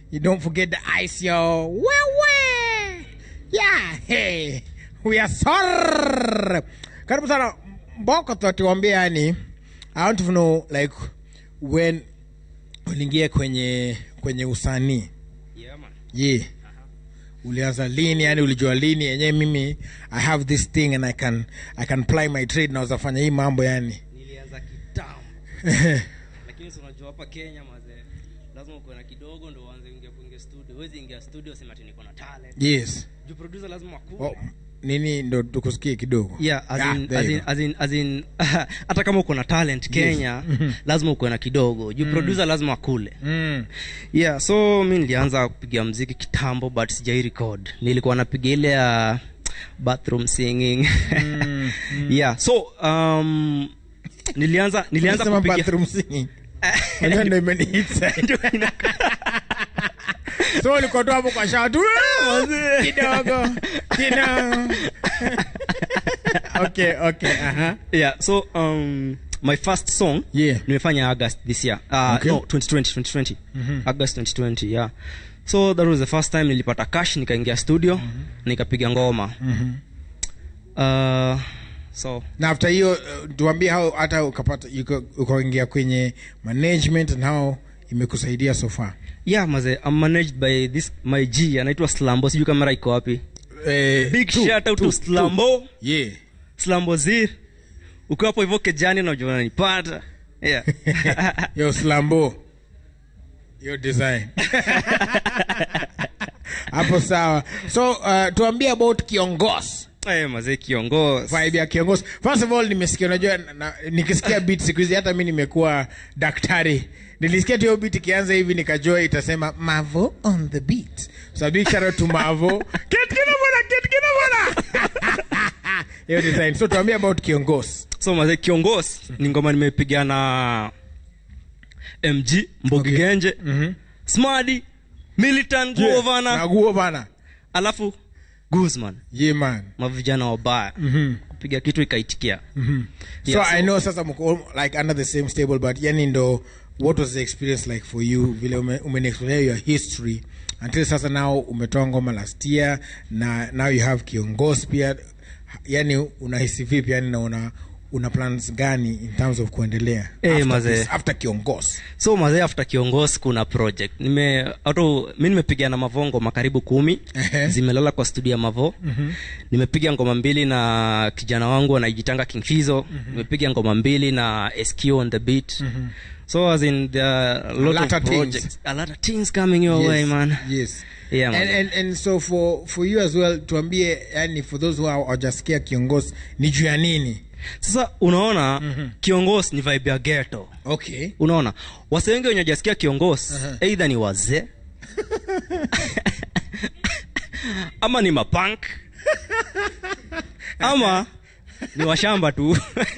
You don't forget the ice, yo. Wewe. Yeah, hey. We are sorry. Karibu sana. Mboko tuatuambia yani. I want to know like when uliingia kwenye kwenye usanii. Yeah, man. Yeah. Ulianza lini yani ulijua lini yenyewe mimi I have this thing and I can I can ply my trade na uzafanya hii mambo yani. nilianza kitambo lakini si unajua hapa kenya mazee lazima ukuwe na kidogo ndo uanze ingia kuingia studio huwezi ingia studio sema ati niko na talent yes. juu producer lazima akue Oh, nini ndo tukusikie kidogo. yeah as Ah, in, there as you in, go. as in, as in, hata kama uko na talent kenya lazima ukuwe na kidogo juu producer lazima akule Mm. yeah so mi nilianza kupiga mziki kitambo but sijai record nilikuwa napiga ile ya bathroom singing Mm, yeah so um, nilianza nilianza Unasema kupiga bathroom singing. Unajua ndo imenihita. Ndio ina- so ulikuwa tu hapo kwa shawa tu "Ah, kidogo kidogo okay okay aha yeah so um my first song Yeah. nimefanya august this year uh, Okay. no 2020 2020 august 2020 yeah so that was the first time nilipata cash nikaingia studio nikapiga ngoma uh, so na after hiyo uh, tuambie how hata ukapata uka- ukaingia kwenye management and how imekusaidia so far yeah maze I'm managed by this my g anaitwa slambo sijui kamera iko wapi eh, big two, shout out two, to slambo two. yeah slambo zir ukiwa hapo hivyo kejani unajua unanipata yeah yo slambo yo design hapo sawa so uh, tuambie about kiongozi Eh, mazee kiongozi vibe ya kiongozi first of all nimesikia unajua na- na- nikisikia beat siku hizi hata mi nimekuwa daktari nilisikia tu hiyo beat ikianza hivi nikajua itasema mavo on the beat so big shout out to mavo Kit kina bwana kit kina bwana hiyo design so tuambie about kiongozi so mazee kiongozi ni ngoma nimepiga na mg mbogi Okay. genje Mhm. smadi militant Yeah, governor naguo bana alafu guzman yeah man mavijana wabaya Mhm. kupiga kitu ikaitikia so Yeah, i know sasa mko all- like under the same stable but yani ndo what was the experience like for you vile ume- umeniexplainia your history until sasa now umetoa ngoma last year na now you have kiongozi pia yani unahisi vipi yani na una una plans gani in terms of kuendelea Eh, after, mazee. this- after kiongozi so mazee after kiongozi kuna project nime auto mi nimepiga na mavo ngoma karibu kumi Ehe. zimelala kwa studio ya mavo mm-hmm. nimepiga ngoma mbili na kijana wangu anajitanga kingfizo mm-hmm. nimepiga ngoma mbili na sq on the beat mm-hmm. so as in the lot lot of of things. projects a lot of things coming your way man yes Yeah, man. and, and, and so for for you as well tuambie yani for those who are hawajasikia kiongozi ni juu ya nini sasa unaona mm-hmm. kiongozi ni vibe ya ghetto okay unaona wase wengi wenye wajasikia kiongozi Aha. eidha ni wazee ama ni mapank ama ni washamba tu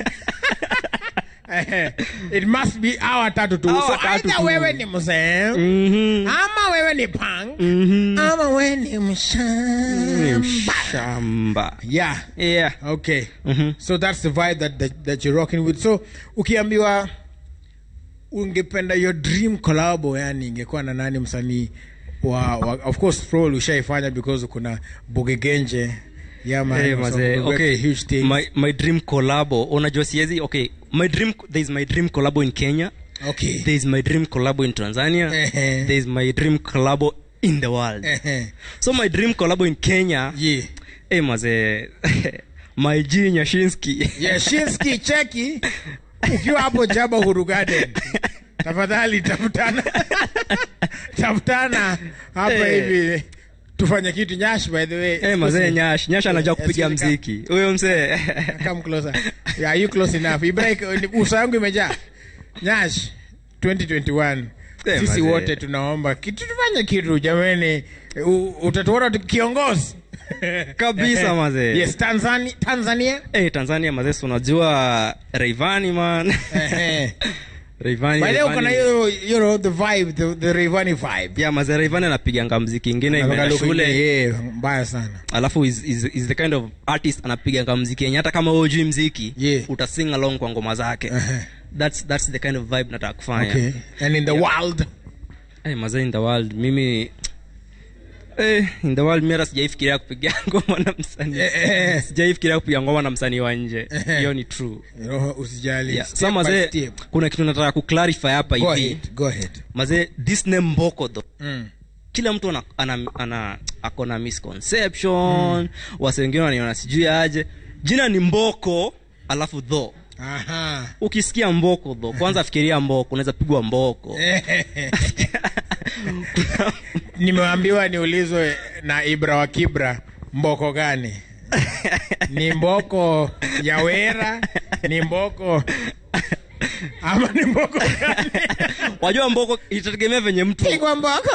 Eh, it must be hawa tatu tu Hawa so tatu either tu. wewe ni mzee Mhm. ama wewe ni punk Mhm. ama wewe ni Ni mshamba mshamba yeah yeah okay Mhm. so that's the vibe that, that, that you're rocking with so ukiambiwa ungependa your dream collabo yani ingekuwa na nani msanii wa, wa of course probably ushaifanya because kuna bogegenje yeah man Hey, so mazee, we work okay. a huge thing my, my dream collabo unajua siezi okay my dream there is my dream collabo in kenya okay there is my dream collabo in tanzania Ehe. there is my dream collabo in the world Ehe. so my dream collabo in kenya yeah hey, mazee my g nyashinski yashinski cheki ukiwa hapo jaba huru garden tafadhali tafutana tafutana hapa Eh. hivi tufanye kitu nyash by the way hey, mazee nyash nyash anajua kupiga Excuse me, mziki huyo mzee come closer yeah, are you close enough Ibrahim, uso yangu imejaa nyash 2021 Eh, sisi mazee. wote tunaomba kitu tufanye kitu jamani U- utatuona tu- kiongozi Kabisa, mazee. yes tanzania tanzania hey, tanzania mazee si unajua reivani man Ehe. reivani By the way, Rayvanny- uko na hiyo you know the vibe the, the Rayvanny vibe yeah mazee reivani anapiganga mziki ingine Nataka imeenda look shule ingine, yeah, mbaya sana alafu is, is, is the kind of artist anapiganga mziki yenye hata kama ujui mziki Yeah. utasing along kwa ngoma zake Ehe. that's, that's the kind of vibe nataka kufanya okay and in the world hey, mazee in the world mimi Eh, in the world mira sijaifikiria kupiga ngoma na msanii Eh, eh. sijaifikiria kupiga ngoma na msanii wa nje hiyo ni true roho usijali yeah. Step sa by mazee step. kuna kitu nataka kuclarify hapa go hivi ahead go ahead mazee this name mboko tho mm. kila mtu ana, ana, ana ako na misconception mm. wase wengine wanaiona sijui aje jina ni mboko alafu dho aha ukisikia mboko dho kwanza fikiria mboko unaweza pigwa mboko Kuna- nimeambiwa niulizwe na ibra wa kibra mboko gani ni mboko ya wera ni mboko ama ni mboko gani wajua mboko itategemea venye mtu pigwa mboko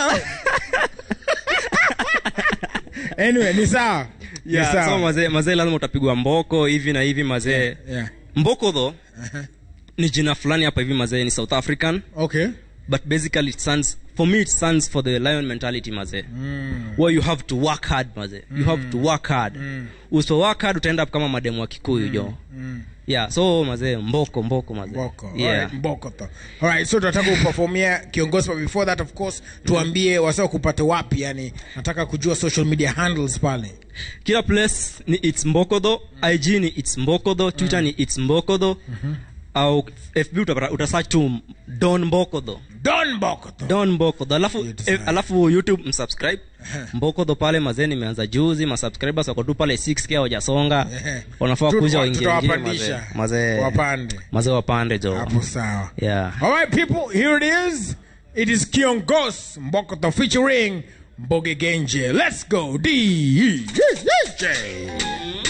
anyway ni sawa Ni yeah, sawa. so mazee mazee lazima utapigwa mboko hivi na hivi mazee yeah. mboko dho ni jina fulani hapa hivi mazee ni south african okay but basically it stands for me it stands for the lion mentality mazee mm. where you have to work hard mazee you have to work hard usipo work hard utaenda up kama mademu wa kikuyu jo Mm. yeah so mazee mboko mboko mazee mboko yeah. Alright, mboko to alright so tunataka kuperformia kiongozi but before that of course tuambie wasa kupata wapi yani nataka kujua social media handles pale kila place ni its mbokodho ig ni its mbokodho twitter ni its mbokodho au fb utapata utasearch tu don mbokodho don mboko to don mbokodho alafu Hiyo design. eh, alafu youtube msubscribe mbokodho pale mazee nimeanza juzi masubscribers wako tu pale 6k hawajasonga Ehe. wanafaa Tu- kuja waingie wengine mazee tutawapandisha mazee wapande mazee wapande jo hapo sawa yeah all right people here it is it is kiongos mbokoto featuring mboge genje let's go dj